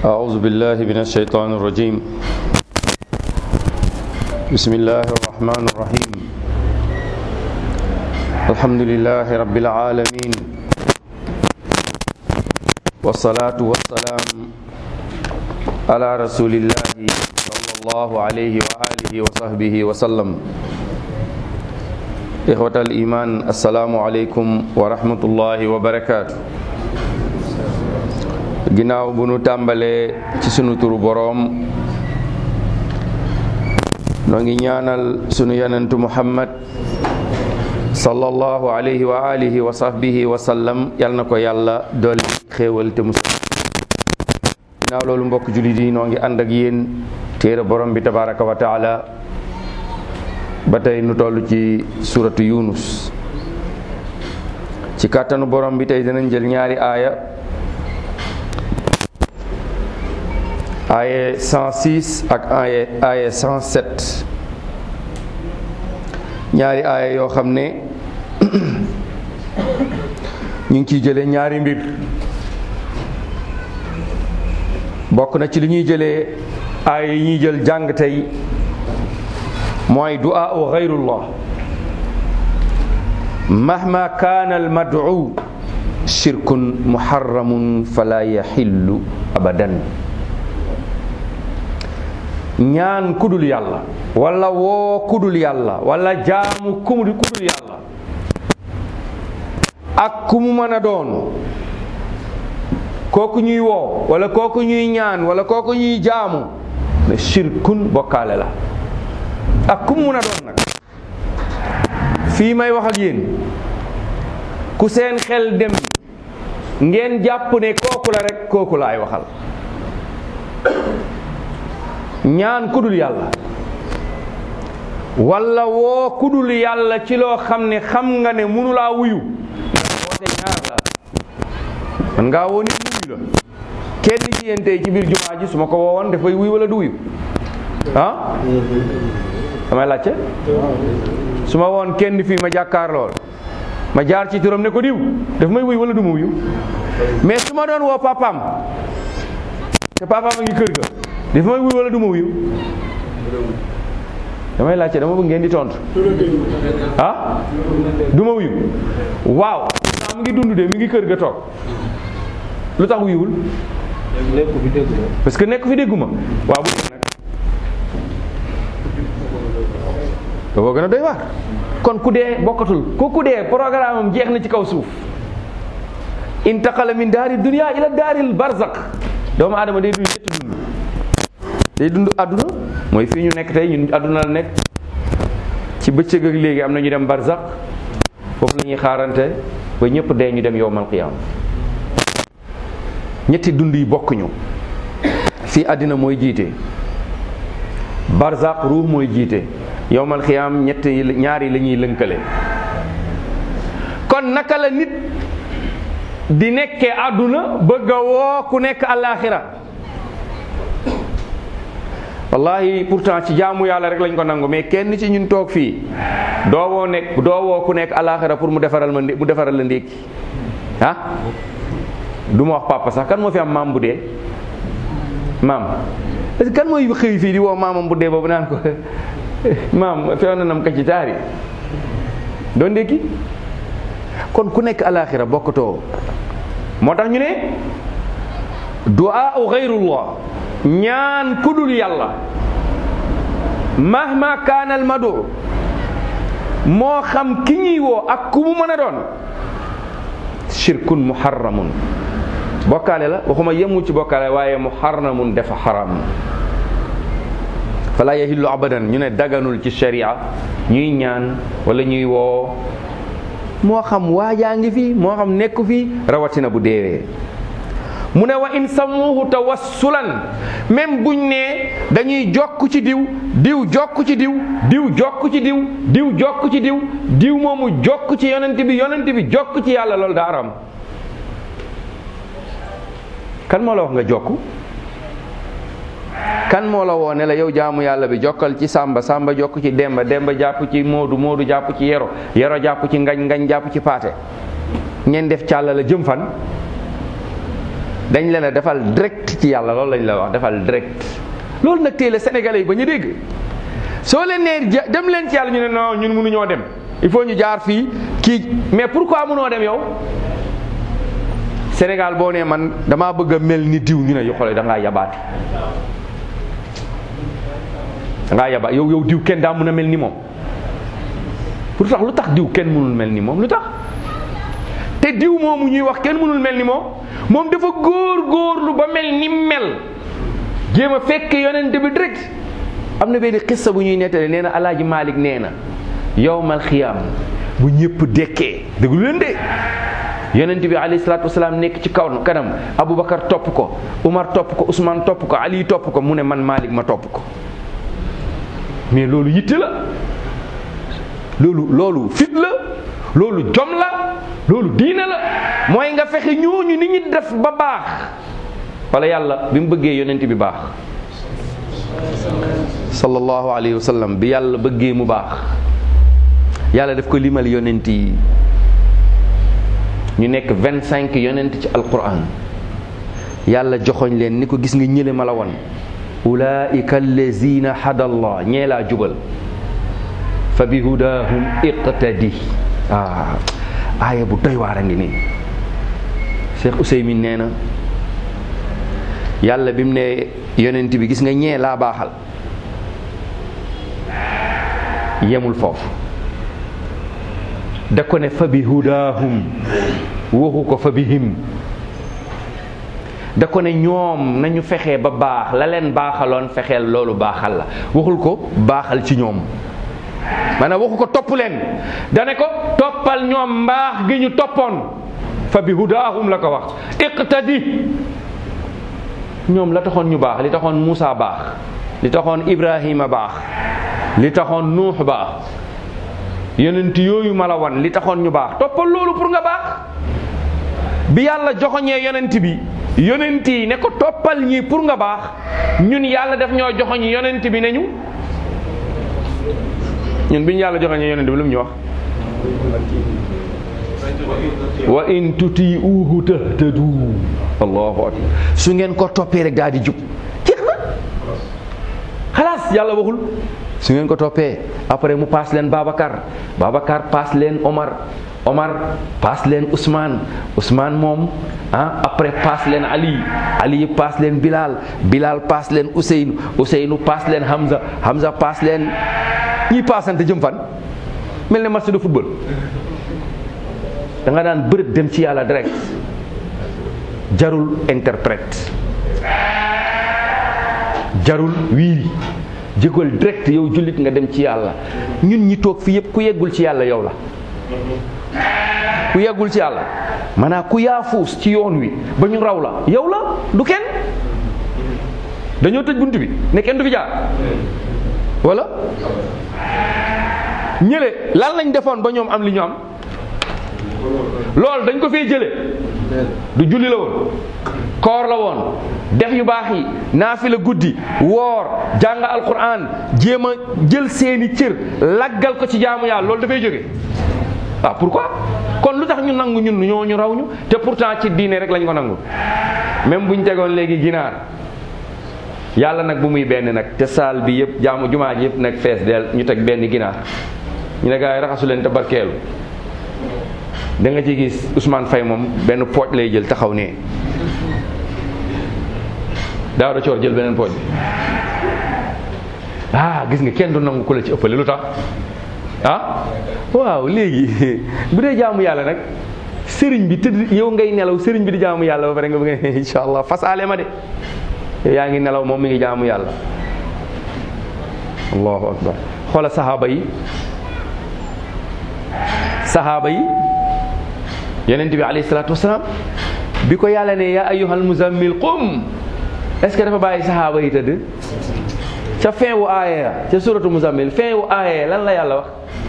أعوذ بالله من الشيطان الرجيم بسم الله الرحمن الرحيم الحمد لله رب العالمين والصلاة والسلام على رسول الله صلى الله عليه وآله وصحبه وسلم إخوة الإيمان السلام عليكم ورحمة الله وبركاته ginnaaw bu nu tàmbalee ci sunu turu boroom noo ngi ñaanal sunu yonentu muhammad sallallahu alayhi wa alihi wa sahbihi wa sallam yal na ko yàlla dolli xéewal te musal ginnaaw loolu mbokk jullit yi noo ngi ànd ak yéen téere borom bi tabaraka wa taala ba tey nu toll ci suratu yunus ci kàttanu borom bi tey dinañ jël ñaari aaya aaye 106 ak aaye aaye 107 ñaari aaya yoo xam ne ñu ngi ciy jëlee ñaari mbir bokk na ci li ñuy jëlee aaya yi ñuy jël jàng tey mooy du'a u gayrullah mahma kaana al mad'u shirkun muharramun fala yaxillu abadan ñaan kudul yàlla wala woo kudul yàlla wala jaamu kumudi kudul yàlla ak ku mu mën a doon kooku ñuy woo wala kooku ñuy ñaan wala kooku ñuy jaamu ne shirkun bokkaale la ak ku mu mën a doon nag fii may wax ak yéen ku seen xel dem ngeen jàpp ne kooku la rek kooku laay waxal ñaan kudul yàlla wala woo kudul yàlla ci loo xam ne xam nga ne mënulaa wuyu woote ñaar la man ngaa woo nit wuyu la kenn ci yéen tey ci biir jumaa ji su ma ko woowoon dafay wuyu wala du wuyu ah damay laajte su ma woon kenn fii ma jàkkaar lool ma jaar ci turam ne ko diw daf may wuyu wala du ma wuyu mais su ma doon woo papaam te papaam a ngi kër ga dafa may wuyu wala du ma wuyu damay laajte dama bëgg ngeen di tontu ah du ma wuyu waaw mu ngi dund de mi ngi kër ga toog lu tax wuyuwul parce que nekk fi dégguma waaw bu nag dafa gën a doy waar kon ku dee bokkatul ku ku dee programme am jeex na ci kaw suuf intaqala min daari dunia ila daaril barzaq doomu aadama day dund ñetti dund day dund àdduna mooy fii ñu nekk tey ñun àdduna la nekk ci bëccëg ak léegi am na ñu dem barzaq foofu la ñuy xaarante ba ñëpp dee ñu dem yowmal qiyaam ñetti dund yi bokkuñu fii àddina mooy jiite barzaq ruux mooy jiite yowmal qiyaam ñetti ñaari la ñuy lënkale kon naka la nit di nekkee àdduna bëgg a woo ku nekk àllaaxira wallahi pourtant ci jaamu yàlla rek lañ ko nangu mais kenn ci ñun toog fii doo woo nekk doo woo ku nekk alaxira pour mu defaral ma mu defaral la ndékki ah du ma wax papa sax kan moo fi am maam bu dee maam est-ce que kan mooy xëy fii di woo maamam bu dee boobu naan ko maam feew na nam ka ci taari doo ndékki kon ku nekk alaxira bokkatoo moo tax ñu ne du'a u gayrullah ñaan kudul yàlla mahma kaana al madu moo xam ki ñuy woo ak ku mu mën a doon shirkun muharramun bokkaale la waxuma yemul ci bokkaale waaye muharramun dafa xaram fala yahillu abadan ñu ne daganul ci sharia ñuy ñaan wala ñuy woo moo xam waajaa ngi fi moo xam nekku fi rawatina bu deewee mu ne wa in samuhu tawassulan même buñ ne dañuy jokk ci diw diw jokk ci diw diw jokk ci diw diw jokk ci diw diw moomu jokk ci yonent bi yonent bi jokk ci yàlla loolu daa aram kan moo la wax nga jokk kan moo la woo ne la yow jaamu yàlla bi jokkal ci sàmba sàmba jokk ci demba demba jàpp ci moodu moodu jàpp ci yero yero jàpp ci ngañ ngañ jàpp ci paate ngeen def càlla la jëm fan dañ leen a defal direct ci yàlla loolu lañ la wax defal direct loolu nag tey la sénégalais yi ba ñu dégg soo leen nee dem leen ci yàlla ñu ne non ñun mënuñoo dem il faut ñu jaar fii kii mais pourquoi mënoo dem yow Sénégal boo nee man damaa bëgg a mel ni diw ñu ne yu xoolee da ngaa yabaate da ngaa yabaat yow yow diw kenn daa mën a mel ni moom pour tax lu tax diw kenn mënul mel ni moom lu tax te diw moomu ñuy wax kenn mënul mel ni moom moom dafa góor góorlu ba mel ni mel jéem a fekk yonent bi direct am na benn xissa bu ñuy nettali nee na alaaji Malik nee na yowmal xiyaam bu ñëpp dekkee déglu leen de yonent bi alayhi salaatu wasalaam nekk ci kaw kanam Aboubacar topp ko Umar topp ko Ousmane topp ko Ali topp ko mu ne man Malik ma topp ko mais loolu yitte la loolu loolu fit la loolu jom la loolu diina la mooy nga fexe ñooñu ni ñi def ba baax wala yàlla bi mu bëggee yonent bi baax sallallahu alayhi wa sallam bi yàlla bëggee mu baax yàlla daf ko limal yonent yi ñu nekk vingt cinq yonent ci alquran yàlla joxoñ leen ni ko gis nga ñële ma la won ulaika allazina hadallah ñee laa jubal fa bi hudahum iqtadi ah aaya bu doy waar a ngi nii Cheikh Ouseymin nee na yàlla bi mu ne yonent bi gis nga ñee laa baaxal yemul foofu da ko ne fa bi hudahum waxu ko fa bihim da ko ne ñoom nañu fexee ba baax la leen baaxaloon fexeel loolu baaxal la waxul ko baaxal ci ñoom maanaam waxu ko topp leen dane ko toppal ñoom mbaax gi ñu toppoon fa bi hudaahum la ko wax iqtadi ñoom la taxoon ñu baax li taxoon Muusa baax li taxoon Ibrahima baax li taxoon Nuux baax yonent yooyu ma la wan li taxoon ñu baax toppal loolu pour nga baax bi yàlla joxoñee yonent bi yonent yi ne ko toppal ñii pour nga baax ñun yàlla def ñoo joxoñ yonent bi ne ñu ñun bi ñu yàlla joxoñee yonent bi lu mu ñu wax wa in tuti uhu tahtadu allahu akbar su ngeen ko toppee rek daal di jub jeex na xalaas yàlla waxul su ngeen ko toppee après mu paas leen Babacar Babacar paas leen Omar Omar paas leen Ousmane Ousmane moom ah après paas leen Ali Ali paas leen Bilal Bilal paas leen Ousseynou Ousseynou paas leen Hamza Hamza paas leen ñiy paasante jëm fan mel ne match de football da nga daan bërët dem ci yàlla direct jarul interprète jarul wiiri jégal direct yow jullit nga dem ci yàlla ñun ñi toog fi yëpp ku yeggul ci yàlla yow la ku yeggul ci yàlla maanaam ku yaafuus ci yoon wi ba ñu raw la yow la du kenn dañoo tëj bunt bi ne kenn du fi jaar wala ñële lan lañ defoon ba ñoom am li ñu am loolu dañ ko fee jële du julli la woon koor la woon def yu baax yi naafila guddi woor jàng alquran jéem a jël seeni cër laggal ko ci jaamu yàlla loolu dafay jóge waaw pourquoi kon lu tax ñu nangu ñun ñoo ñu raw ñu te pourtant ci diine rek lañ ko nangu même buñ tegoon léegi ginaar yàlla nag bu muy benn nag te saal bi yëpp jaamu jumaa ji yëpp nag fees del ñu teg benn ginaar ñu ne gaa yi raxasu leen te barkeelu da nga ci gis Ousmane Faye moom benn pooj lay jël taxaw nee daaw da coor jël beneen pooj bi ah gis nga kenn du nangu ku la ci ëppale lu tax ah waaw léegi bu dee jaamu yàlla nag sëriñ bi tëdd yow ngay nelaw sëriñ bi di jaamu yàlla ba pare nga bëgg ne incha allah fas aale ma de yow yaa ngi nelaw moom mi ngi jaamu yàlla allahu akbar xoola saxaaba yi saxaaba yi yonent bi alayhi salaatu wasalaam bi ko yàlla ne yaa ayyuhal muzammil qum est-ce que dafa bàyyi saxaaba yi tëdd ca fin wu aaya ca suratu muzammil fin wu aaya lan la yàlla wax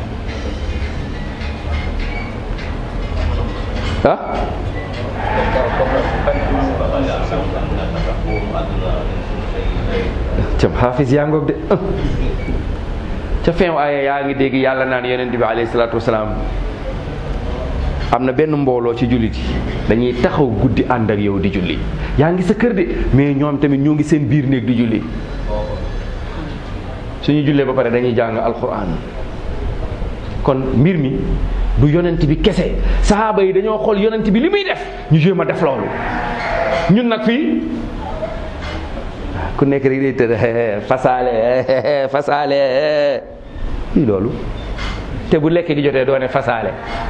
ah cam xaafis yaa ngoog de ca fin wu aaya yaa ngi dégg yàlla naan yonent bi alayhi salaatu wasalaam am na benn mbooloo ci jullit yi dañuy taxaw guddi ànd ak yow di julli yaa ngi sa kër de mais ñoom tamit ñoo ngi seen biir néeg di julli suñu jullee ba pare dañuy jàng alquran kon mbir mi du yonent bi kese sahaaba yi dañoo xool yonent bi li muy def ñu jéem a def loolu ñun nag fii ku nekk rek day tëdd fasaale fasaale lii loolu te bu lekk gi jotee doo ne fasaale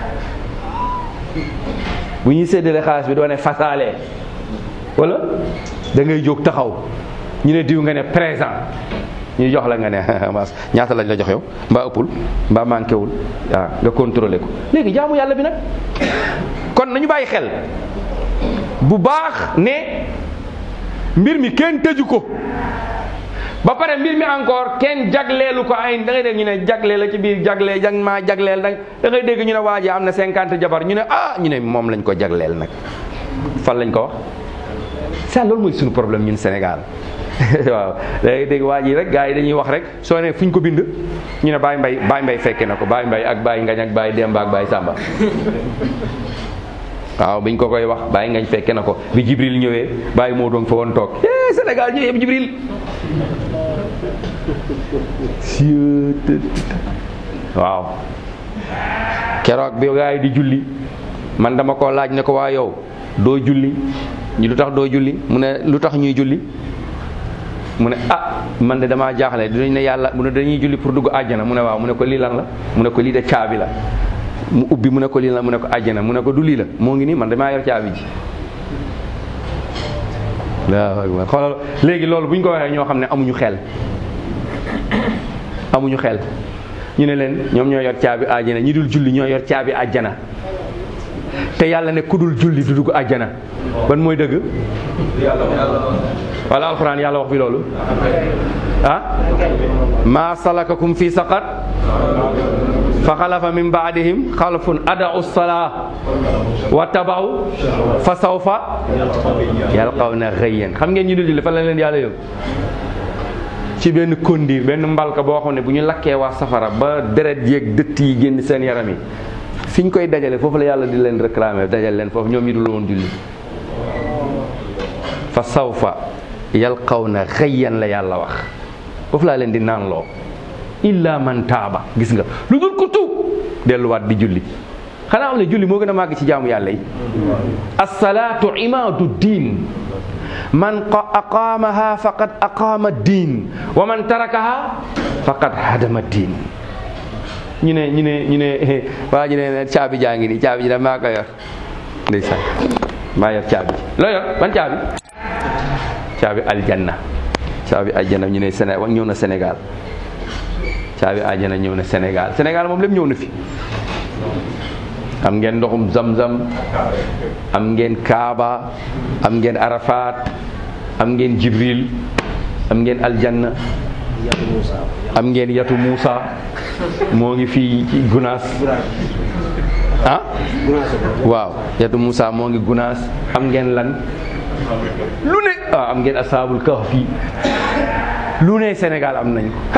bu ñuy séddale xaalis bi doo ne fasaale wala da ngay jóg taxaw ñu ne diw nga ne présent ñu jox la nga ne mas ñaata lañ la jox yow mbaa ëppul mbaa manqué wul waaw nga contrôlé ko léegi jaamu yàlla bi nag kon nañu bàyyi xel bu baax ne mbir mi kenn tëju ko ba pare mbir mi encore kenn jagleelu ko ay da ngay dégg ñu ne jagle la ci biir jagle jag maa jagleel nag da ngay dégg ñu ne waa ji am na cinquante jabar ñu ne ah ñu ne moom lañ ko jagleel nag fan lañ ko wax ça loolu mooy suñu problème ñun Sénégal waaw da ngay dégg waa ji rek gars yi dañuy wax rek soo ne fu ñu ko bind ñu ne Baye Mbay Baye Mbay fekke na ko Baye Mbay ak Baye Ngañ ak Baye Demba ak Baye Samba waaw biñ ko koy wax Baye Ngañ fekke na ko bi Jibril ñëwee Baye moo doon fa woon toog eh Sénégal ñëw yëpp Jibril waaw keroog bi gars yi di julli man dama ko laaj ne ko waa yow doo julli ñu lu tax doo julli mu ne lu tax ñuy julli mu ne ah man de damaa jaaxle dinañ ne yàlla mu ne dañuy julli pour dugg àjjana mu ne waaw mu ne ko lii lan la mu ne ko lii de caabi la mu ubbi mu ne ko lii la mu ne ko àjjana mu ne ko du lii la moo ngi nii man damaa yor caabi ji waaw xoolal léegi loolu bu ñu ko waxee ñoo xam ne amuñu xel amuñu xel ñu ne leen ñoom ñoo yor caabi àjjana ñi dul julli ñoo yor caabi àjjana te yàlla ne ku dul julli du dugg àjjana ban mooy dëgg wala alxuraan yàlla wax fi loolu ah maa salakakum fi saqar fa xalafa min baadihim xalafun adau salaa wa tabaw fa sawfa yalqawna xëyyan xam ngeen ñu dul julli fan la leen yàlla yóbbu ci benn kondiir benn mbalka boo xam ne bu ñu lakkee waa safara ba deret yeeg dëtt yi génn seen yaram yi fi ñu koy dajale foofu la yàlla di leen réclamer dajale leen foofu ñoom ñu dul woon julli fa sawfa yalqawna xëyyan la yàlla wax foofu laa leen di naan loo illa man taaba gis nga lu dul ko tuub delluwaat di julli xanaa am ne julli moo gën a màgg ci jaamu yàlla yi assalaatu imaadu diin man aqaamaha faqad aqaama diin wa man tarakaha faqad hadama diin ñu ne ñu ne ñu ne waa ñu ne caabi jaa ngi nii caabi ji da maa ko yor ndeysaan maa yor caabi loo yor ban caabi caabi aljanna caabi aljanna ñu ne Sénégal ñëw na Sénégal caabi aljanna ñëw na Sénégal Sénégal moom lépp ñëw na fi am ngeen ndoxum zamzam am ngeen Kaaba am ngeen Arafat am ngeen Jibril am ngeen aljanna am ngeen yatu Muusa moo ngi fii ci Gunaas ah waaw yatu Muusa moo ngi Gunaas am ngeen lan lu ne waaw am ngeen asaabul kahfi lu ne Sénégal am nañ ko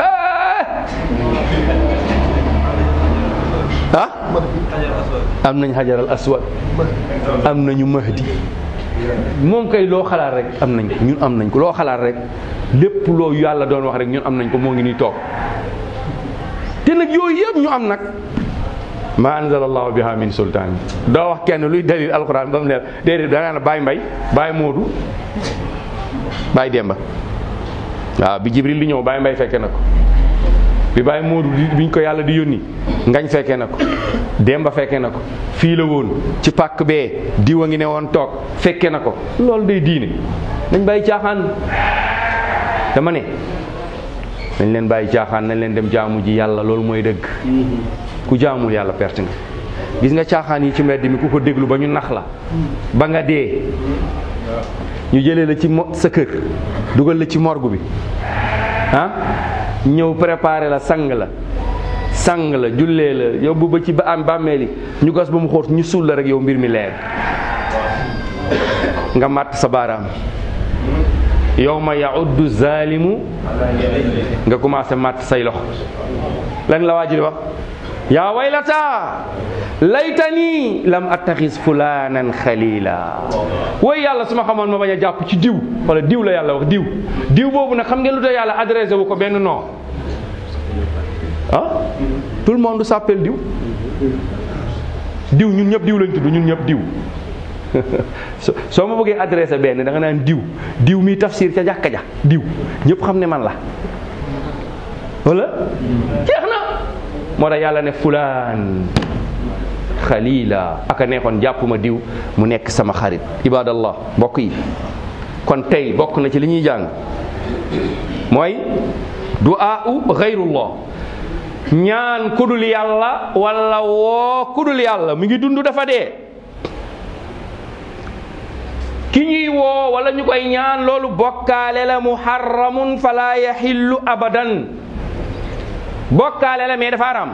ah am nañ xajaral aswad am nañu mahdi moom kay loo xalaat rek am nañ ko ñun am nañ ko loo xalaat rek lépp loo yàlla doon wax rek ñun am nañ ko moo ngi nii toog te nag yooyu yëpp ñu am nag ma anzalallahu biha min sultaan doo wax kenn luy dalil alquran ba mu leer déedéet da nga ne Baye Mbay Baye Moodu Baye Demba waaw bi Jibril di ñëw Baye Mbay fekke na ko bi Baye Moodu biñ ko yàlla di yónni ngañ fekke na ko Demba fekke na ko fii la woon ci pàkk bee diwa ngi ne woon toog fekke na ko loolu day diine nañ bàyyi caaxaan dama ne nañ leen bàyyi caaxaan nañ leen dem jaamu ji yàlla loolu mooy dëgg ku jaamul yàlla perte nga gis nga caaxaan yi ci mbedd mi ku ko déglu ba ñu nax la ba nga dee ñu jëlee la ci mo sa kër dugal la ci morgue bi ah ñëw préparé la sang la sang la jullee la yóbbu ba ci ba am bàmmeeli ñu gas ba mu xóot ñu suul la rek yow mbir mi leer nga màtt sa baaraam yow ma yauddu zalimu nga commencé màtt say loxo lan la waa ji di wax yaa waylata laytani lam attaxis fulanan xalila way yàlla su ma xamoon ma bañ a jàpp ci diw wala diw la yàlla wax diw diw boobu nag xam ngeen lu tax yàlla adressé wu ko benn nom ah tout le monde s'appelle diw diw ñun ñëpp diw lañ tudd ñun ñëpp diw soo ma bëggee adressé benn da nga naan diw diw mi tafsir ca jàkka ja diw ñëpp xam ne man la wala jeex na moo tax yàlla ne fulaan xalila aka neexoon jàppuma diw mu nekk sama xarit ibadallah mbokk yi kon tey bokk na ci li ñuy jàng mooy du'aa'u gayrullah ñaan kudul yàlla wala woo kudul yàlla mu ngi dund dafa dee ki ñuy woo wala ñu koy ñaan loolu bokkaale la muharramun fala yaxillu abadan bokkaale la mais dafa haram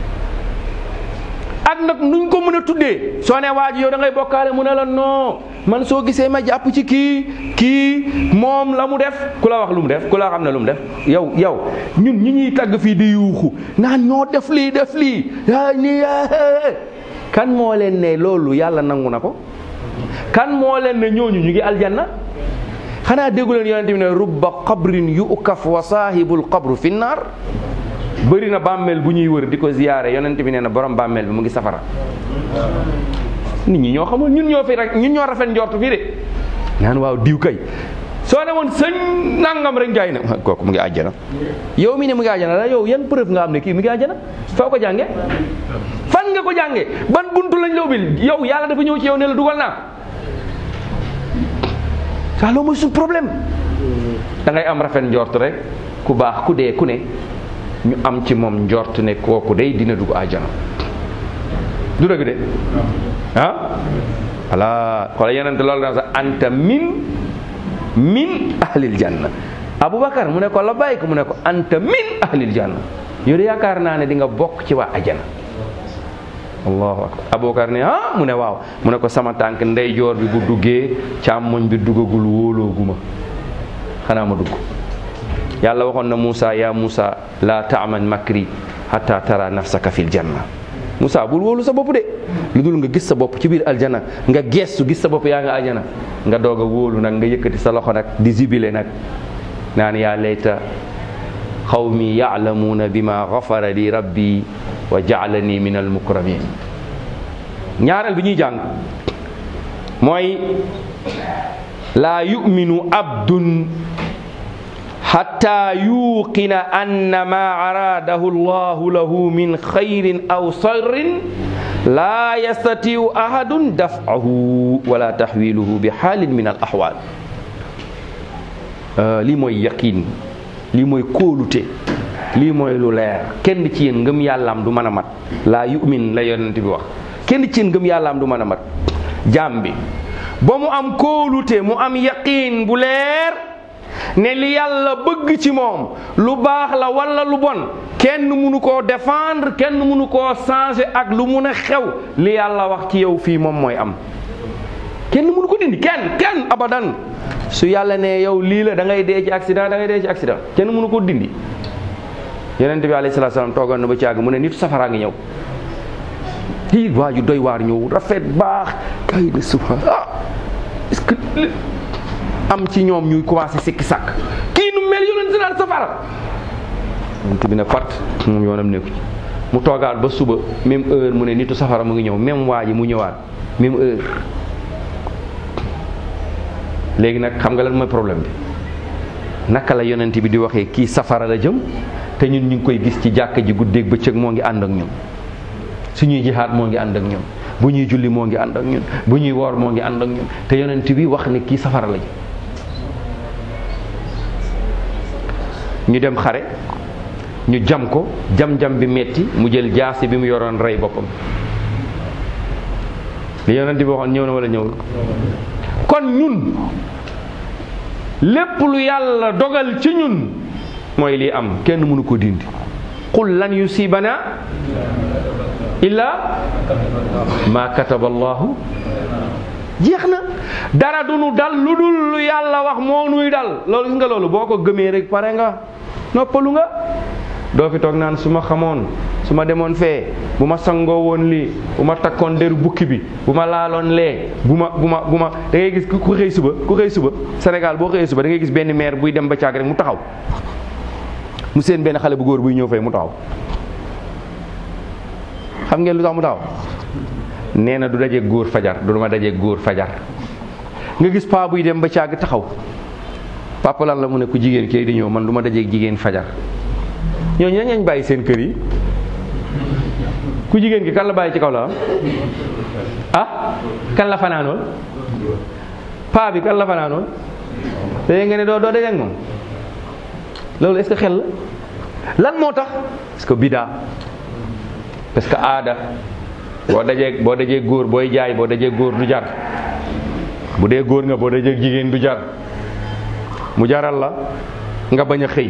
ak nag nuñ ko mën a tuddee soo ne waa ji yow da ngay bokkaale mu ne la non man soo gisee ma jàpp ci kii kii moom la mu def ku la wax lu mu def ku la xam ne lu mu def yow yow ñun ñi ñuy tagg fii di yuuxu naan ñoo def lii def lii yaa ni kan moo leen ne loolu yàlla nangu na ko kan moo leen ne ñooñu ñu ngi aljanna xanaa déggu leen yonente bi ne rubba qabrin yukaf wa saahibul qabru fi naar bëri na bàmmeel bu ñuy wër di ko ziyaare yonent bi nee na borom bàmmeel bi mu ngi safara nit ñi ñoo xamul ñun ñoo fi rek ñun ñoo rafet njort fii de naan waaw diw kay soo ne woon sëñ nangam rek jaay na kooku mu ngi àjjana yow mi ne mu ngi àjjana la yow yan preuve nga am ne kii mu ngi àjjana foo ko jànge fan nga ko jànge ban buntu lañ la ubbil yow yàlla dafa ñëw ci yow ne la dugal naa saa loolu mooy suñu problème da ngay am rafet njort rek ku baax ku dee ku ne ñu am ci moom njort ne kooku day dina dugg àjjana du dëgg de ah voilà xoola yenente loolu dana sax anta min min ahlil janna aboubacar mu ne ko la bàyyi ko mu ne ko anta min ahlil janna yow de yaakaar naa ne di nga bokk ci waa àjjana allahu akbar aboubacar ne ah mu ne waaw mu ne ko sama tànk ndeyjoor bi bu duggee càmmoñ bi duggagul wóolooguma xanaa ma dugg yàlla waxoon na Moussa ya Moussa la taaman makri hatta tara nafsaka fil janna Moussa bul wóolu sa bopp de lu dul nga gis sa bopp ci biir aljana nga geestu gis sa bopp yaa nga aljana nga doog a wóolu nag nga yëkkati sa loxo nag di zibile nag naan yaa layta xawmi yaalamuuna bima gafara li rabbi wa jaalani min almukramin ñaareel bi ñuy jàng mooy laa yuminu abdun xatta yuqina anna ma araadahu llahu lahu min xayrin aw sarrin laa yastatiu ahadun dafahu wala taxwiluhu bi xaalin min al axwaal lii mooy yaqin lii mooy kóolute lii mooy lu leer kenn ci yéen ngëm yàllaam du mën a mat laa yumin la yonent bi wax kenn ci yéen ngëm yàllaam du mën a mat jaam bi ba mu am kóolute mu am yaqin bu leer ne li yàlla bëgg ci moom lu baax la wala lu bon kenn mënu koo défendre kenn mënu koo changer ak lu mun a xew li yàlla wax ci yow fii moom mooy am kenn mënu ko dindi kenn kenn abadan su yàlla ne yow lii la da ngay dee ci accident da ngay dee ci accident kenn mënu ko dindi yonent bi alayhi salaatu salaam toogoon na ba ci àgg mu ne nit safaraa ngi ñëw lii waa ju doy waar ñëw rafet baax kay de subhan ah est-ce que am ci ñoom ñuy commencé sikki sàkk kii nu mel yonent naan safara yonent bi ne pat moom yoonam nekku ci mu toogaat ba suba même heure mu ne nitu safara mu ngi ñëw même waa ji mu ñëwaat même heure léegi nag xam nga lan mooy problème bi naka la yonent bi di waxee kii safara la jëm te ñun ñu ngi koy gis ci jàkka ji guddeeg bëccëg moo ngi ànd ak ñun suñuy jihaat moo ngi ànd ak ñun bu ñuy julli moo ngi ànd ak ñun bu ñuy woor moo ngi ànd ak ñun te yonent bi wax ne kii safara la jëm ñu dem xare ñu jam ko jam-jam bi metti mu jël jaasi bi mu yoroon rey boppam li yonent bi waxoon ñëw na wala ñëwul kon ñun lépp lu yàlla dogal ci ñun mooy lii am kenn mënu ko dindi qul lan yusibana illa ma kataba allahu jeex na dara du nu dal lu dul lu yàlla wax moo nuy dal loolu gis nga loolu boo ko gëmee rek pare nga noppalu nga doo fi toog naan su ma xamoon su ma demoon fee bu ma sangoo woon lii bu ma takkoon deru bukki bi bu ma laaloon lee bu ma bu ma bu ma da ngay gis ku xëy suba ku xëy suba Sénégal boo xëyee suba da ngay gis benn maire buy dem ba caag rek mu taxaw mu seen benn xale bu góor buy ñëw fay mu taxaw xam ngeen lu tax mu taxaw nee na du daje góor fajar du ma daje góor fajar nga gis paa buy dem ba caag taxaw papa lan la mu ne ku jigéen kii di ñëw man du ma dajeeg jigéen fajar ñooñu ña ngeen bàyyi seen kër yi ku jigéen ki kan la bàyyi ci kaw la ah kan la fanaanoon paa bi kan la fanaanoon te nga ne doo doo dajeeg moom loolu est-ce que xel la lan moo tax parce que bidaa parce que aada boo dajee boo dajee góor booy jaay boo dajee góor du jar bu dee góor nga boo dajee jigéen du jar mu jaral la nga bañ a xëy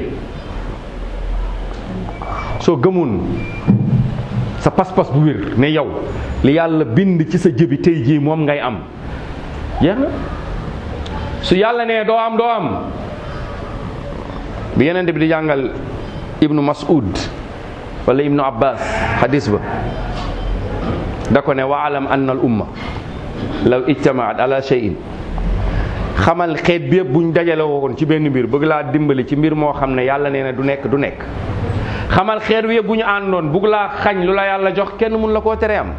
soo gëmoon sa pas-pas bu wér ne yow li yàlla bind ci sa jëbi tey jii moom ngay am jeex na su yàlla nee doo am doo am bi yeneen bi di jàngal ibnu mas'ud wala ibnu abbas hadis ba da ko ne waalam anna al umma law ijtamaat ala shay'in xamal xeet bi yëpp buñ dajale woon ci benn mbir bëgg laa dimbali ci mbir moo xam ne yàlla nee na du nekk du nekk xamal xeet bi yëpp bu ñu àndoon bëgg laa xañ lu la yàlla jox kenn mun la koo tere am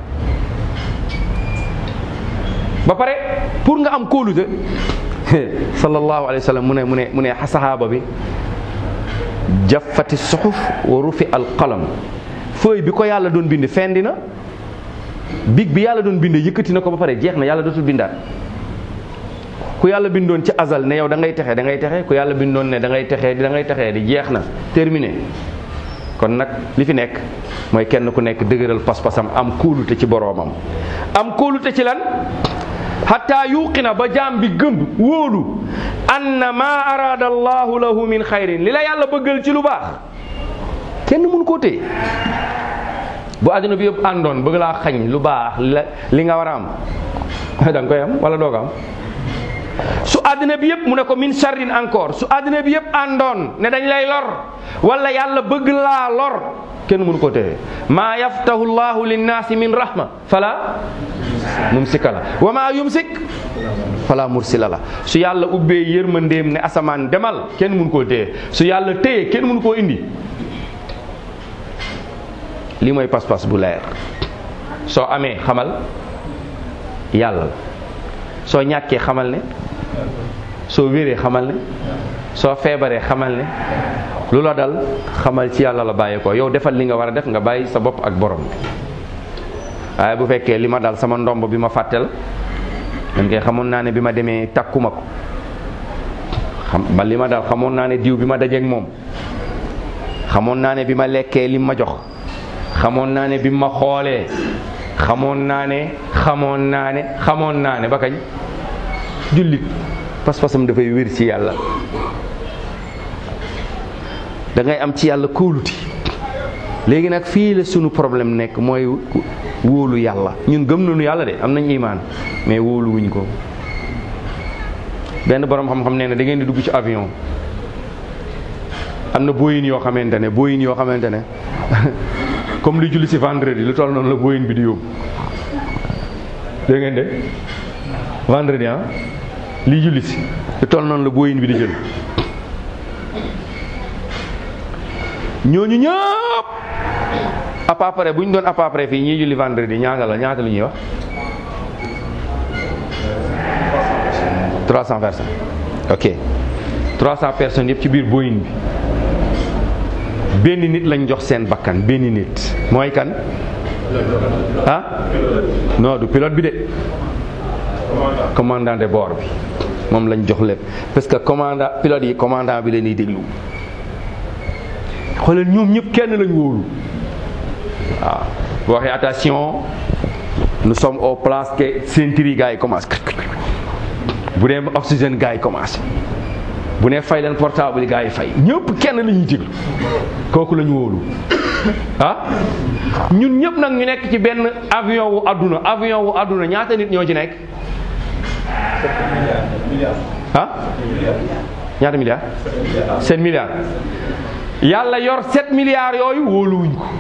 ba pare pour nga am kóolute sallallahu alayhi wa sallam mu ne mu ne mu ne sahaaba bi jaffati suxuf wa rufi al qalam feuille bi ko yàlla doon bind fendi na big bi yàlla doon binde yëkkati na ko ba pare jeex na yàlla dootul bindaat ku yàlla bindoon ci azal ne yow da ngay texe da ngay texe ku yàlla bindoon ne da ngay texe da ngay texe di jeex na terminé kon nag li fi nekk mooy kenn ku nekk dëgëral pas-pasam am kóolute ci boroomam am kóolute ci lan xataa yuqina ba jaam bi gëm wóolu anna ma arada allahu lahu min xayrin li la yàlla bëggal ci lu baax kenn mun koo téye bu àdduna bi yëpp àndoon bëgg laa xañ lu baax li nga war a am da nga koy am wala doo ko am su àddina bi yëpp mu ne ko min sharrin encore su àddina bi yëpp àndoon ne dañ lay lor wala yàlla bëgg laa lor kenn mënu ko téye maa yaftahu llahu linnaasi min rahma fala mumsika la wa maa yumsik fala mursila la su yàlla ubbee yërmandeem ne asamaan demal kenn mënu koo téye su yàlla téye kenn mënu koo indi lii mooy pas-pas bu leer soo amee xamal yàlla la soo ñàkkee xamal ne soo wéree xamal ne soo feebaree xamal ne lu la dal xamal ci yàlla la bàyyee ko yow defal li nga war a def nga bàyyi sa bopp ak borom waaye bu fekkee li ma dal sama ndomb bi ma fàttel man kay xamoon naa ne bi ma demee takkuma ko xam ba li ma dal xamoon naa ne diw bi ma dajeeg moom xamoon naa ne bi ma lekkee lim ma jox xamoon naa ne bi ma xoolee xamoon naa ne xamoon naa ne xamoon naa ne ba kañ jullit pas-pasam dafay wér ci yàlla da ngay am ci yàlla kóoluti léegi nag fii la sunu problème nekk mooy wóolu yàlla ñun gëm nañu yàlla de am nañ imaan mais wóoluwuñ ko benn borom xam-xam nee na da ngeen di dugg ci avion am na booyin yoo xamante ne booyin yoo xamante ne comme li julli si vendredi lu toll noonu la booyin bi di yóbbu dégg ngeen de vendredi ah lii julli si lu toll noonu la booyin bi di jël ñooñu ñëpp à peu près bu ñu doon à peu près fii ñii julli vendredi ñaata la ñaata lu ñuy wax 300 personnes ok 300 personnes yëpp ci biir booyin bi benn nit lañ jox seen bakkan benn nit mooy kan ah non du pilote bi de commandant de bord bi moom lañ jox lépp parce que commandant pilote yi commandant bi leen di déglu xoolal ñoom ñëpp kenn lañ wóolu waaw boo waxee attention nous sommes au place que ceinture yi gars yi commencé bu dee oxygène gars yi commencé bu ne fay leen portable yi gars yi fay ñëpp kenn la ñuy déglu kooku la ñu wóolu ah ñun ñëpp nag ñu nekk ci benn avion wu adduna avion wu adduna ñaata nit ñoo ci nekk ah ñaata milliards sept milliards yàlla yor 7 milliards yooyu wóoluwuñ ko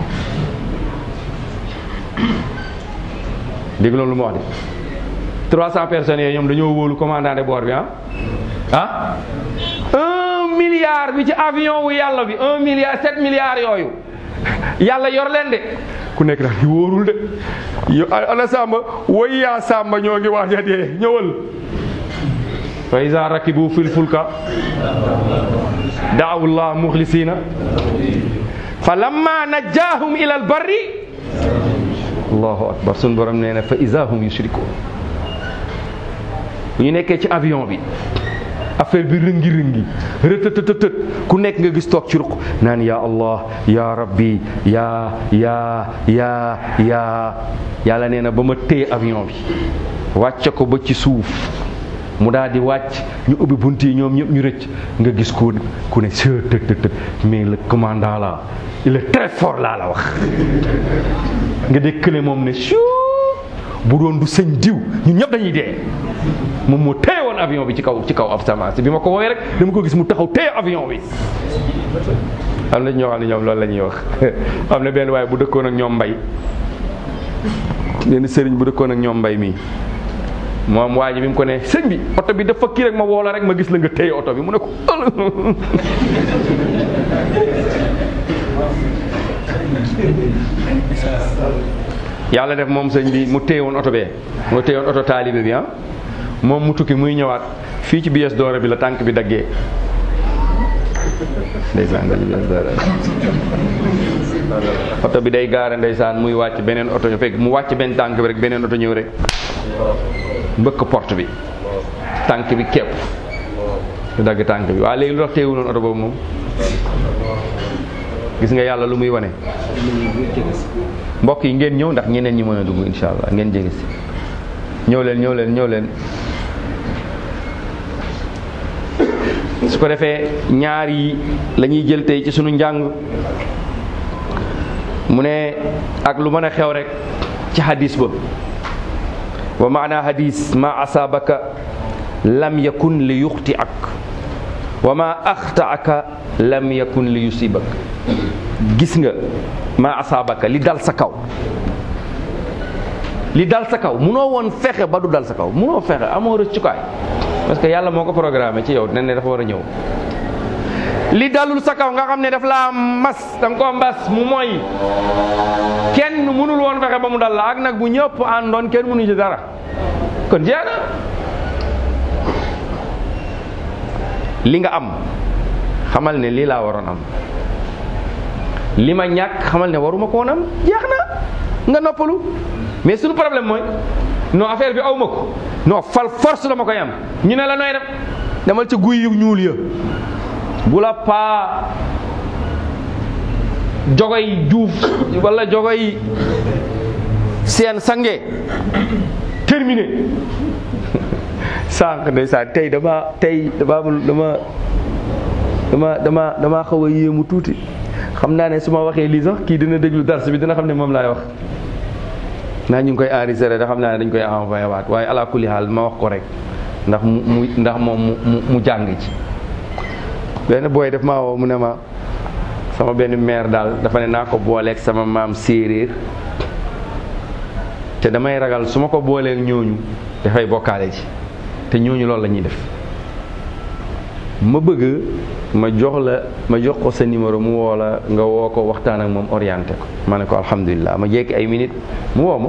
dégg loolu lu ma wax de 300 personnes yooyu ñoom dañoo wóolu commandant de bord bi ah ah un milliard bi ci avion wu yàlla bi un milliard 7 milliards yooyu yàlla yor leen de ku nekk daal di wóorul de yo ana Samba woy yaa Samba ñoo ngi waaj a dee ñëwal fa iza rakibu fil fulka daawu llah muxlisina fa lamma najjaahum ila al barri allahu akbar sun borom nee na fa iza hum yushrikun bu ñu nekkee ci avion bi affaire bi rëngi rëngi rëtëtëtët ku nekk nga gis toog ci ruq naan ya allah ya rabbi ya ya ya ya yàlla nee na ba ma téye avion bi wàcce ko ba ci suuf mu daal di wàcc ñu ubbi bunt yi ñoom ñëpp ñu rëcc nga gis ku ku ne së tët tët mais le commandant là il est très fort laa la wax nga dékkale moom ne siu bu doon du sëñ diw ñun ñëpp dañuy dee moom moo téye woon avion bi ci kaw ci kaw ab semence bi ma ko woowee rek dama ko gis mu taxaw téye avion bi am na ñoo xam ne ñoom loolu la ñuy wax am na benn waaye bu dëkkoon ak ñoom mbay benn sëriñ bu dëkkoon ak ñoom mbay mii moom waa ji bi mu ko ne sëñ bi oto bi dafa kii rek ma woo la rek ma gis la nga téye oto bi mu ne ko yàlla def moom sëñ bi mu téye woon oto bee mu téye woon oto taalibe bi ah moom mu tukki muy ñëwaat fii ci bies doore bi la tànk bi daggee ndeysaan bies doore oto bi day gaare ndeysaan muy wàcc beneen oto ñu fekk mu wàcc benn tànk bi rek beneen oto ñëw rek mbëkk porte bi tànk bi képp du dagg tànk bi waaye léegi lu tax téewuloon oto boobu moom gis nga yàlla lu muy wane mbokk yi ngeen ñëw ndax ñeneen ñi mën a dugg insha allah ngeen jege si ñëw leen ñëw leen ñëw leen su ko defee ñaar yi la ñuy jël tey ci sunu njàng mu ne ak lu mën a xew rek ci hadis ba wa maana hadis ma asaabaka lam yakun li yuxti ak wa ma axtaaka lam yakun li yusibak gis nga ma asaabaka li dal sa kaw li dal sa kaw munoo woon fexe ba du dal sa kaw munoo fexe amoo rëccukaay parce que yàlla moo ko programmé ci yow nen ne dafa war a ñëw li dalul sa kaw nga xam ne daf laa mas danga koo mbas mu mooy kenn mënul woon fexe ba mu dal la ak nag bu ñëpp àndoon kenn mënu ci dara kon jeex na li nga am xamal ne lii laa waroon am li ma ñàkk xamal ne waruma ko woon am jeex na nga noppalu mais suñu problème mooy non affaire bi aw ma ko non fal force dama koy am ñu ne la nooy def demal ca guy yu ñuul ya bu la paa jogoy juuf wala jogoy seen sange terminé sànq ndeysaan tey dama tey dama dama dama dama dama xaw a yéemu tuuti xam naa ne su ma waxee lii sax kii dina déglu dars bi dina xam ne moom laay wax naa ñu ngi koy enregistré da xam naa ne dañ koy envoyé waat waaye ala kulli haal ma wax ko rek ndax mu mu ndax moom mu mu jàng ci benn booy def maa woo mu ne ma sama benn maire daal dafa ne naa ko booleeg sama maam séeréer te damay ragal su ma ko booleeg ñooñu dafay bokkaale ci te ñooñu loolu la ñuy def ma bëgg ma jox la ma jox ko sa numéro mu woo la nga woo ko waxtaan ak moom orienté ko ma ne ko alhamdulilah ma jekki ay minutes mu woo ma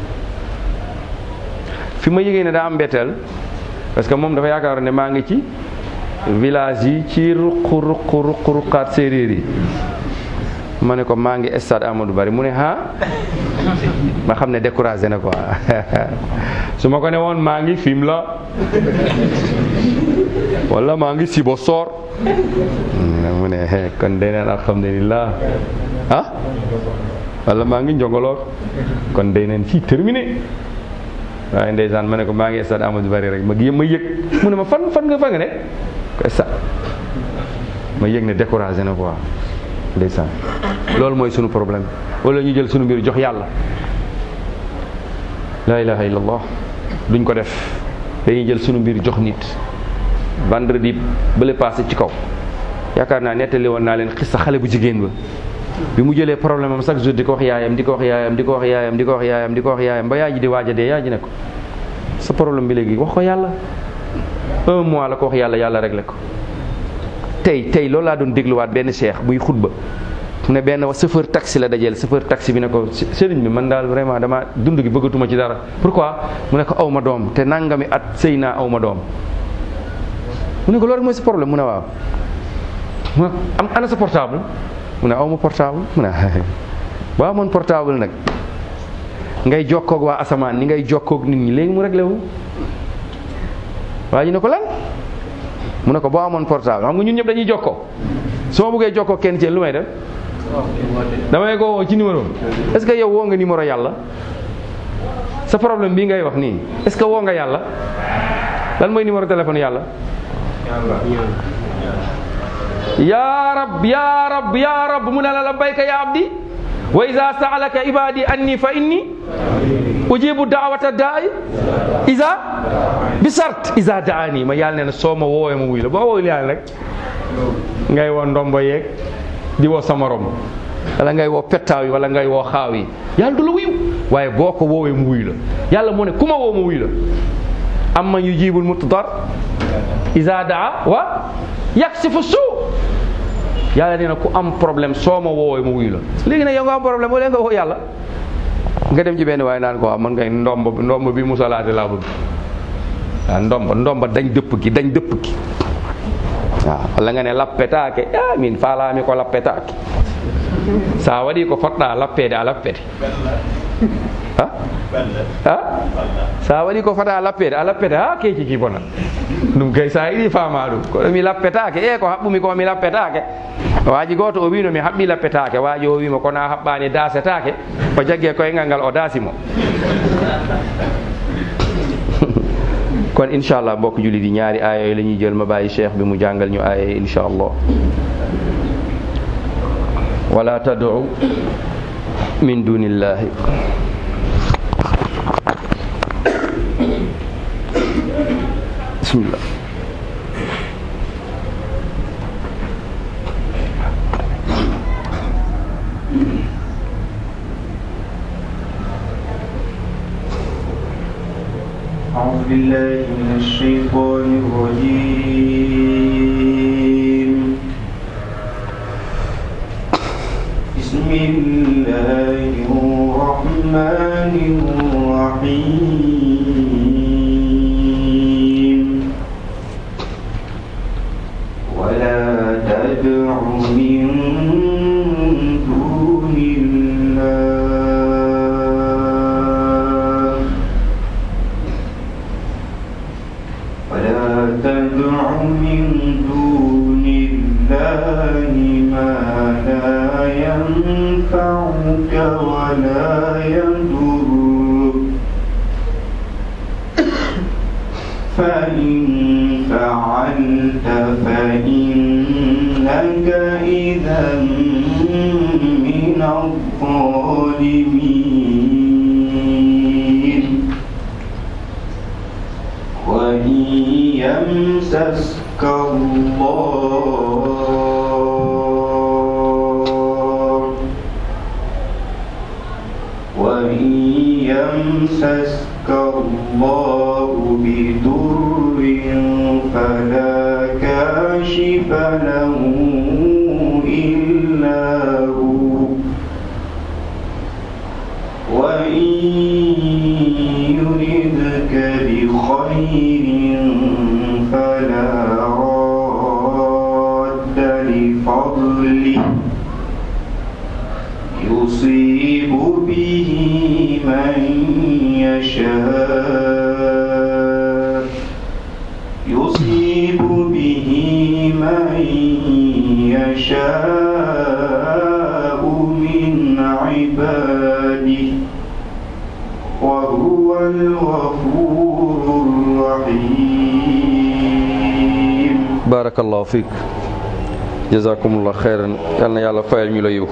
fi ma yëgee ne daa am mbetteel parce que moom dafa yaakaar ne maa ngi ci village yi ci ruq ruq ruq ruqaat séeréer yi ma ne ko maa ngi stade Amadou Bari mu ne ah ma xam ne découragé na quoi su ma ko ne woon maa ngi film la wala maa ngi sibo soor mu ne kon day neen alhamdulilah ah wala maa ngi njongoloor kon day neen fii terminé waaye ndeysaan ma ne ko maa ngi stade Amadou Bari rek ma ma yëg mu ne ma fan fan nga fa nga ne ko stade ma yëg ne découragé na quoi ndeysaan loolu mooy sunu problème wala ñu jël sunu mbir jox yàlla la ilaha illallah duñ ko def dañuy jël sunu mbir jox nit vendredi bële passé ci kaw yaakaar naa nettali woon naa leen xissa xale bu jigéen ba bi mu jëlee problème am chaque jour di ko wax yaayam di ko wax yaayam di ko wax yaayam di ko wax yaayam di ko wax yaayam ba yaay ji di waaj a dee yaay ji ne ko sa problème bi léegi wax ko yàlla un mois la ko wax yàlla yàlla réglé ko tey tey loolu laa doon dégluwaat benn cheikh buy xutba mu ne benn chauffeur taxi la dajeel chauffeur taxi bi ne ko sëriñ bi man daal vraiment dama dund gi bëggatuma ci dara pourquoi mu ne ko aw ma doom te nangami at sëy naa aw ma doom mu ne ko loolu rek mooy sa problème mu ne waaw mu ne am ana sa portable mu ne aw ma portable mu ne waaw man portable nag ngay jokkoog waa asamaan ni ngay jokkoog nit ñi léegi mu réglé wu waa ji ne ko lan mu ne ko boo amoon portable xam nga ñun ñëpp dañuy jokkoo su ma bëggee jokkoo kenn ci lu may def damay ko woo ci numéro est-ce que yow woo nga numéro yàlla sa problème bii ngay wax nii est-ce que woo nga yàlla lan mooy numéro téléphone yàlla yaa rab yaa rab yaa rab mu ne la labbayka ya abdi wa ida saalaka ibadi anni fa inni ujibu daawata daai isa bi sart isa daani ma yàlla nee na soo ma woowee ma wuy la boo woowee yàlla rek ngay woo ndombo yeeg di woo sa morom wala ngay woo pettaaw yi wala ngay woo xaaw yi yàlla du la wuyu waaye boo ko woowee mu wuy la yàlla moo ne ku ma woo ma wuy la amma yujibul mutdar isa daa wa yaksifu suu yàlla nee na ku am problème soo ma woowee ma wuyu la léegi nag yow nga am problème wala nga woo yàlla nga dem ci benn waaye naan ko waaw man ngay ndomb ndomb bi musalaate laa bëgg waaw ndomba ndomba dañ dëpp gi dañ dëpp gi waaw walla nga ne lappetaake a min faalaami ko lappetaake sa waɗi ko poɗɗa lappede a lappete ha ha sa waɗi ko fota lappede a lappete ha keeci ki bona ɗum kay sa yiɗi fama ɗum koɗo mi lappetake e ko haɓɓumi ko mi lappetake waji goto o wino mi haɓɓi lappetake waji o wima kono a haɓɓani dasetake o jaggue koyngal ngal o daasimo kon inchallah mbokk julli di ñaari aaya yooyu la ñuy jël ma bàyyi cheikh bi mu jàngal ñu aaya yi inchallah wala tad'u min dunillahi bismillah أعوذ بالله من الشيطان الرجيم بسم الله الرحمن الرحيم ولا تدع من دون الله ولا تدع من دون الله ما لا ينفعك ولا يضرك فإن فعلت فإنك إذا من الظالمين وإن يمسسك الله وإن يمسسك الله بضر فلا كاشف له إلا هو وإن يردك بخير فلا راد لفضله يصيب به من يشاء يصيب به من يشاء من عباده وهو الغفور الرحيم barakallahu fiik jazakumullah xeyran yal na yàlla fayal ñu la yiw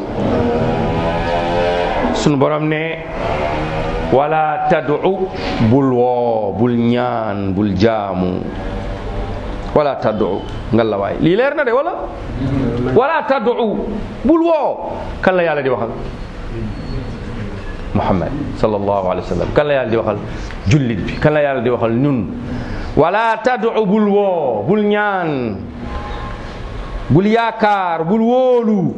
sunu borom ne wala tad'u bul woo bul ñaan bul jaamu wala taddu ngal la waay lii leer na de wala wala taddu bul woo kan la yàlla di waxal muhammad sallallahu alayhi wa sallam kan la yàlla di waxal jullit bi kan la yàlla di waxal ñun wala taddu bul woo bul ñaan bul yaakaar bul wóolu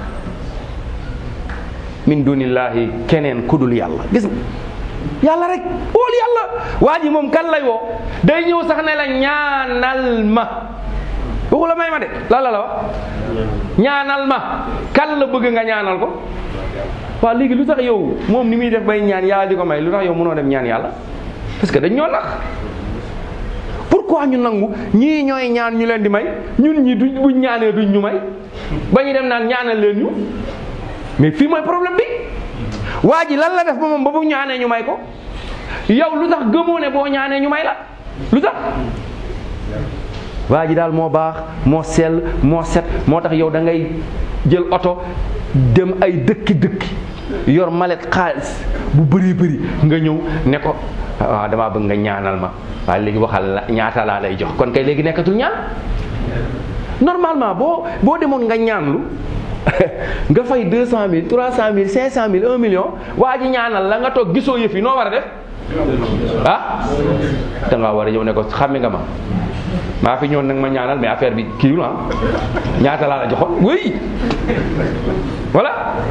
min dunillahi keneen kudul yàlla gis nga yàlla rek wóol yàlla waa ji moom kan lay woo day ñëw sax ne la ñaanal ma waxu la may ma de la la la wax ñaanal ma kan la bëgg nga ñaanal ko waaw léegi lu tax yow moom ni muy def bay ñaan yàlla di ko may lu tax yow mënoo dem ñaan yàlla parce que dañ ñoo nax pourquoi ñu nangu ñii ñooy ñaan ñu leen di may ñun ñi duñ buñ ñaanee duñ ñu may ba ñu dem naan ñaanal leen ñu mais fii mooy problème bi waa ji lan la def ba moom ba bu ñaanee ñu may ko yow lu tax gëmoo ne boo ñaanee ñu may la lu tax waa ji daal moo baax moo sell moo set moo tax yow da ngay jël oto dem ay dëkki dëkki yor malet xaalis bu bëri bëri nga ñëw ne ko waaw damaa bëgg nga ñaanal ma waaye léegi waxal la ñaata laa lay jox kon kay léegi nekkatul ñaan normalement boo boo demoon nga ñaanlu nga fay deux cent mille trois cent mille cinq cent mille un million waa ji ñaanal la nga toog gisoo yëf yi noo war a def ah da ngaa war a ñëw ne ko xàmme nga ma maa fi ñëwoon nag ma ñaanal mais affaire bi kiiwul ah ñaata laa la joxoon oui voilà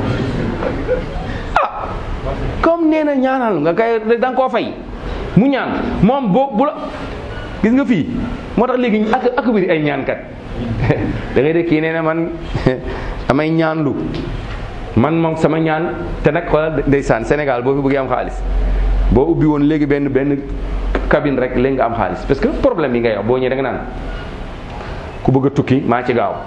ah comme nee na ñaanal nga kay da nga koo fay mu ñaan moom boo bu la gis nga fii moo tax léegi ak ak bari ay ñaankat da ngay dégg kii nee na man damay ñaanlu man moom sama ñaan te nag xoolal ndeysaan Sénégal boo fi bëggee am xaalis boo ubbi woon léegi benn benn cabine rek léegi nga am xaalis parce que problème yi ngay wax boo ñëwee da nga naan ku bëgg a tukki maa ci gaaw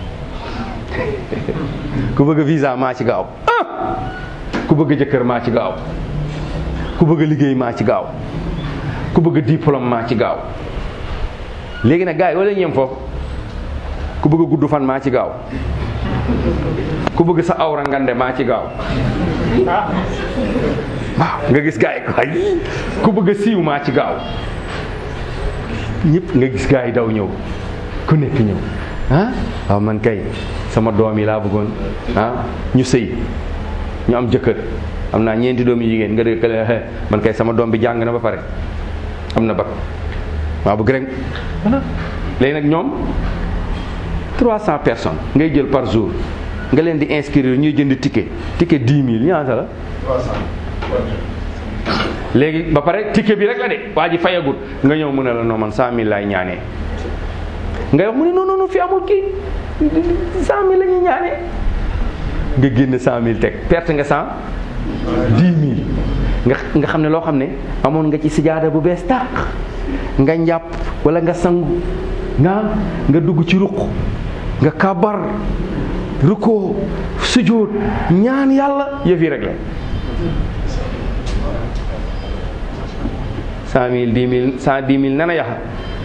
ku bëgg a visa maa ci gaaw ah ku bëgg a jëkkër maa ci gaaw ku bëgg a liggéey maa ci gaaw ku bëgg a diplôme maa ci gaaw léegi nag gars yi wala ñeem foofu ku bëgg a gudd fan maa ci gaaw ku bëgg sa awra ngande maa ci gaaw waaw nga gis gars yi waay ku bëgg a siiw maa ci gaaw ñëpp nga gis gars yi daw ñëw ku nekk ñëw ah waaw man kay sama doom yi laa bëggoon ah ñu sëy ñu am jëkkër am naa ñeenti doom yi jigéen nga dégg kële man kay sama doom bi jàng na ba pare am na bac waaw bëgg rek voilà léegi nag ñoom 300 personnes ngay jël par jour nga leen di inscrire ñuy jënd ticket ticket 10 000 ñaata la. léegi ba pare ticket bi rek la de waa ji fayagut nga ñëw mu ne la non man 100000 laay ñaanee ngay wax mu ne non non non fi amul kii 100000 la ñuy ñaanee nga génn 100000 teg perte nga 100 10000 nga nga xam ne loo xam ne amoon nga ci sijaada bu bees tàq nga njàpp wala nga sangu nga nga dugg ci ruq nga kabar rukkoo sujjóot ñaan yàlla yëf yi rek la cent mille dix mille cent dix mille nana yaxa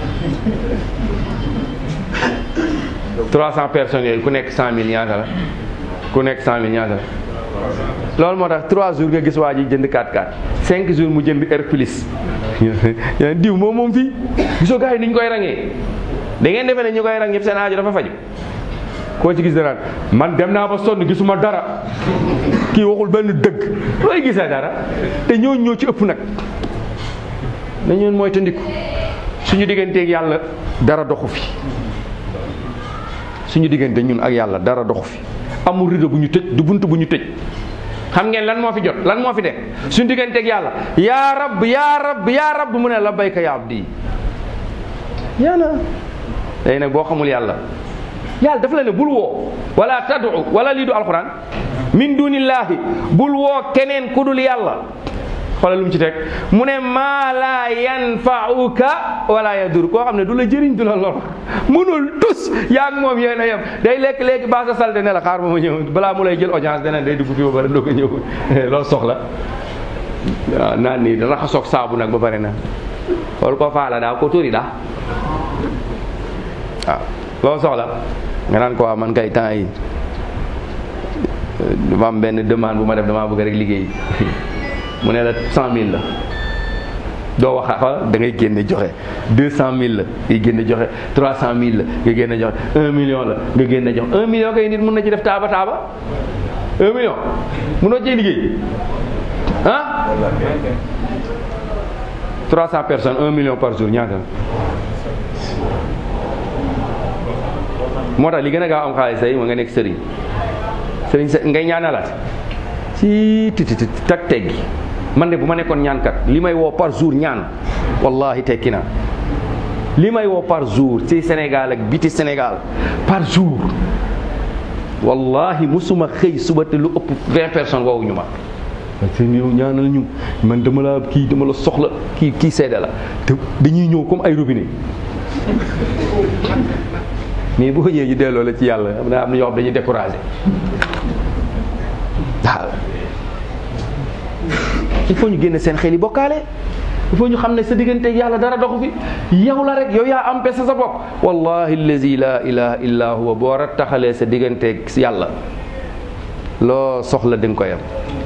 trois cent personnes yooyu ku nekk cent mille ñaata la ku nekk cent mille ñaata la loolu moo tax trois jours nga gis waa ji jënd 4x4 cinq jours mu jënd air plus diw moom moom fii gisoo gars yi ni ñu koy rangee da ngeen defee ne ñu koy rang ñëpp seen aajo dafa faju koo ci gis dara man dem naa ba sonn gisuma dara kii waxul benn dëgg looy gisee dara te ñoo ñoo ci ëpp nag dañu mooy tandiku suñu digganteeg yàlla dara doxu fi suñu diggante ñun ak yàlla dara doxu fi amul rido bu ñu tëj du bunt bu ñu tëj xam ngeen lan moo fi jot lan moo fi de suñu digganteeg yàlla yaa rab yaa rab yaa rab mu ne la bayka yaa abdi yaana léegi nag boo xamul yàlla yàlla dafa la ne bul woo wala tadu wala lii du alquran min dunillahi bul woo keneen ku dul yàlla xoolal lu mu ci teg mu ne maa laa yanfauka wala yadur koo xam ne du la jëriñ du la lor mënul tus yaa ngi moom yéen a yem day lekk léegi baa sa salte ne la xaar ba ma ñëw balaa mu lay jël audience dana day dugg fi ba pare doo ko ñëw loolu soxla waaw naan nii dana xasoog saabu nag ba pare na xool ko faala daa ko tóori daa waaw loolu soxla nga naan ko waa man kay temps yi dama am benn demande bu ma def damaa bëgg rek liggéey mu ne la cent mille la doo wax xool da ngay génne joxe deux cent mille la ngay génne joxe trois cent mille la nga génne joxe un million la nga génne joxe un million kay nit mun na ci def taaba taaba un million munoo cee liggéey ah trois cent personnes un million par jour ñaata moo tax li gën a gaaw am xaalis say moo nga nekk sëriñ sëriñ sa ngay ñaanalaat ci titi tak teggi man de bu ma nekkoon ñaankat li may woo par jour ñaan wallahi tekki naa li may woo par jour ci Sénégal ak biti Sénégal par jour wallahi musuma xëy suba te lu ëpp vingt personnes woowuñu ma seen yow ñaanal ñu man dama la kii dama la soxla kii kii seede la te dañuy ñëw comme ay robinet mais boo ñëwee ñu delloo la ci yàlla am na am na ñoo xam dañuy découragé waaw il faut ñu génne seen xel yi bokkaale il faut ñu xam ne sa diggante yàlla dara doxu fi yow la rek yow yaa am pese sa bopp wallahi allazi la ilaha illa huwa boo rattaxalee sa digganteeg yàlla loo soxla di nga koy am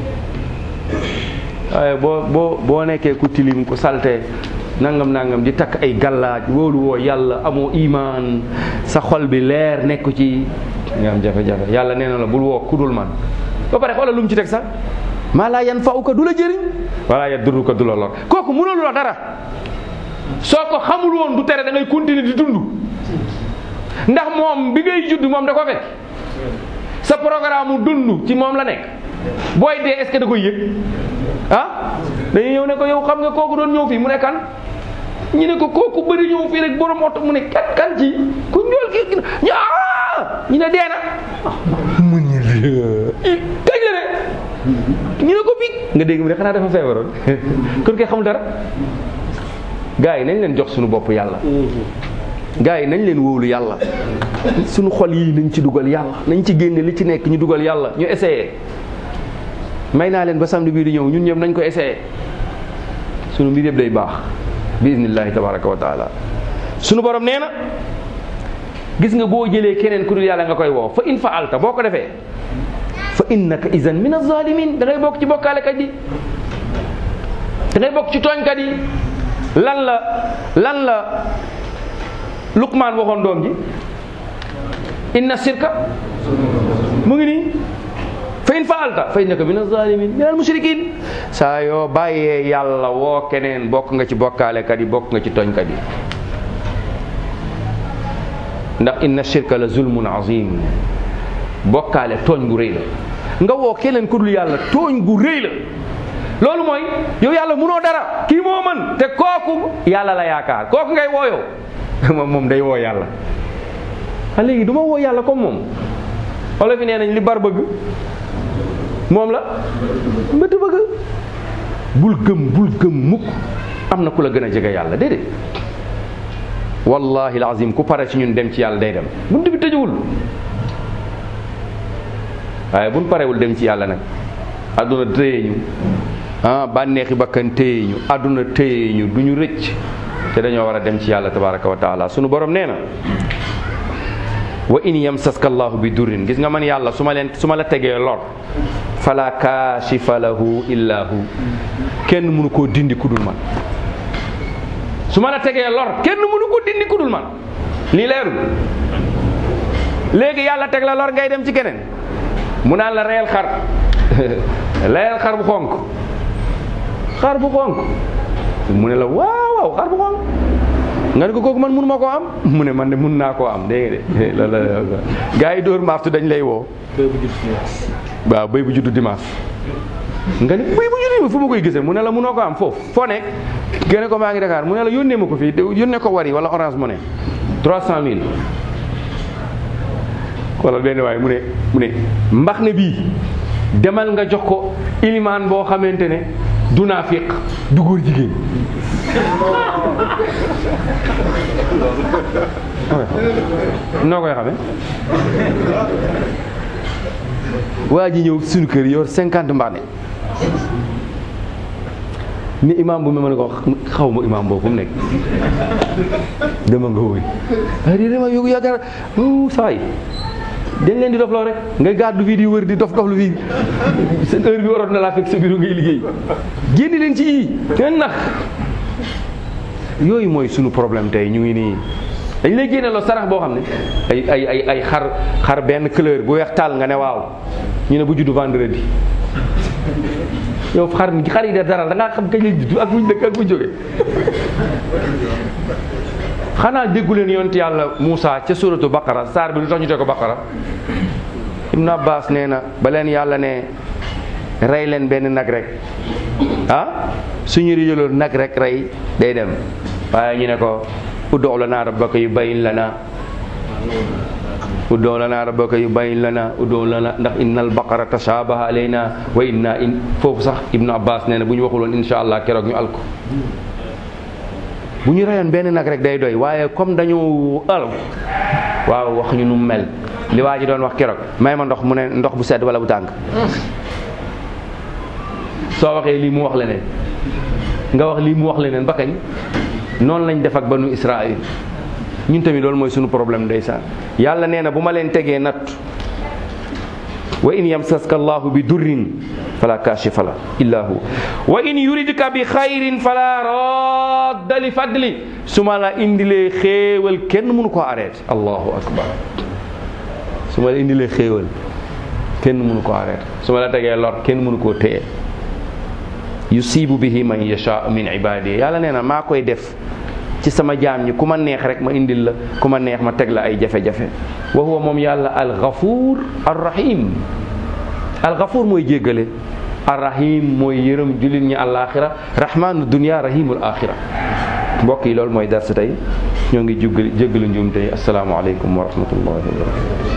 waaye boo boo boo nekkee ku tilim ku salte nangam nangam di takk ay gàllaaj wóolu woo yàlla amoo imaan sa xol bi leer nekku ci nga am jafe-jafe yàlla nee na la bul woo ku dul man ba pare xoolal lu mu ci teg sax maa laa yan fa'uka du la jëriñ wala yadurruka du la lor kooku mënul la dara soo ko xamul woon du tere da ngay continuer di dund ndax moom bi ngay judd moom da ko fekk sa programme mu dund ci moom la nekk booy dee est-ce que da koy yëg ah dañuy ñëw ne ko yow xam nga kooku doon ñëw fii mu ne kan ñu ne ko kooku bëri ñëw fii rek borom oto mu ne kan kan ci ku ñool ki ñu ñu ne dee na mu ñu kañ la de ñu ne ko bi nga dégg mu ne xanaa dafa feebaroon kon kay xamul dara gars yi nañ leen jox suñu bopp yàlla gars yi nañ leen wóolu yàlla suñu xol yi nañ ci dugal yàlla nañ ci génne li ci nekk ñu dugal yàlla ñu essayé may naa leen ba samedi bii di ñëw ñun ñëpp nañ ko essayé sunu mbir yëpp day baax bi idnillahi tabaraka wa taala sunu borom nee na gis nga boo jëlee keneen ku dul yàlla nga koy woo fa in faalta boo ko defee fa innaka idan min azalimin da ngay bokk ci bokkaalekat yi da ngay bokk ci tooñkat yi lan la lan la Luqmaan waxoon doom ji inna sirka mu ngi nii fa in faalta fa innaka min azalimin min al mushrikin saa yoo bàyyee yàlla woo keneen bokk nga ci bokkaalekat yi bokk nga ci tooñkat yi ndax inna shirka la zulmun azim bokkaale tooñ gu rëy la nga woo keneen ku dul yàlla tooñ gu rëy la loolu mooy yow yàlla munoo dara kii moo mën te kooku yàlla la yaakaar kooku ngay woo yow moom moom day woo yàlla a léegi du ma woo yàlla comme moom wala fi nee nañ li bar bëgg moom la mbëtt bëgg bul gëm bul gëm mukk am na ku la gën a jege yàlla déedéet wallahi alazim ku pare ci ñun dem ci yàlla day dem bunt bi tëjuwul waaye buñ parewul dem ci yàlla nag àdduna téye ñu ah bànneexi bakkan téye ñu àdduna téye ñu du ñu rëcc te dañoo war a dem ci yàlla tabaraka wa taala sunu borom nee na wa in yamsaska allahu bi durrin gis nga man yàlla su ma leen su ma la tegee lor fala kaashifa lahu illa hu kenn mënu koo dindi ku dul man su ma la tegee lor kenn mënu ko dindi ku dul man lii leerul léegi yàlla teg la lor ngay dem ci keneen mu naan la reyal xar reyal xar bu xonk xar bu xonk mu ne la waaw waaw xar bu xonk nga ne ko kooku man mënu ma koo am mu ne man de mun naa koo am dégg nga de loolu la gars yi dóor maaftu dañ lay woo waaw béy bu juddu dimanche nga ne béy bu juddu fu ma koy gisee mu ne la munoo ko am foofu foo nekk gene ko maa ngi Dakar mu ne la yónnee ma ko fii yónnee ko wari wala orange money trois cent mille wala benn waaye mu ne mu ne mbax ne bii demal nga jox ko ilimaan boo xamante ne du naafiq du góor jigéen noo koy xamee waa ji ñëw suñu kër yor cinquante mbaane ni imaam bu ma ne ko xaw ma imaam boobu fu mu nekk dama nga wóoy a di dama yógu yaakaar saa yi dañ leen di dof loo rek ngay gàddu fii di wër di dof dof lu fii seen heure bi waroon na laa fekk sa bureau ngay liggéey génn leen ci yii ngeen nax yooyu mooy sunu problème tey ñu ngi nii dañ lay génne loo sarax boo xam ne ay ay ay ay xar xar benn couleur bu weex taal nga ne waaw ñu ne bu juddu vendredi yow xar mi xar yi de dara da ngaa xam kañ la juddu ak buñ dëkk ak buñ jóge xanaa déggu leen yonent yàlla Moussa ca suratu Baqara saar bi lu tax ñu teg ko Baqara Ibn Abbas nee na ba leen yàlla ne rey leen benn nag rek ah suñu rijaloon nag rek rey day dem waaye ñu ne ko ud'u lanaa rabbaka yubayyin lanaa ud'u lanaa rabbaka yubayyin lanaa ud'u lanaa ndax innal baqara tashabaha alaynaa wa inna in foofu sax Ibn Abbas nee na bu ñu waxuloon insha allah keroog ñu alko bu ñu reyoon benn nag rek day doy waaye comme dañu al waaw wax ñu nu mu mel li waa ji doon wax keroog may ma ndox mu ne ndox bu sedd wala bu tàng soo waxee lii mu wax leneen nga wax lii mu wax leneen ba kañ noonu lañ def ak banu Israël ñun tamit loolu mooy sunu problème ndeysaan yàlla nee na bu ma leen tegee natt wa in yamsaska allahu bi durrin fala kashifa la illa hu wa in yuridka bi xayrin fala radda li fadli su ma la indilee xéewal kenn mënu ko arrêté allahu akbar su ma la indilee xéewal kenn mënu ko arrêté su ma la tegee lor kenn mënu koo téye yusibu bihi man yasha min ibadi yàlla nee na maa koy def ci sama jaam ñi ku ma neex rek ma indil la ku ma neex ma teg la ay jafe-jafe wa huwa moom yàlla algafuur arrahim algafuur mooy jéggale arrahim mooy yërëm jullit ñi àllaaxira rahmaanu dunia rahimul axira mbokk yi loolu mooy darsu tey ñoo ngi jéggalu njuum tey asalaamaaleykum wa rahmatullahi wa barakatu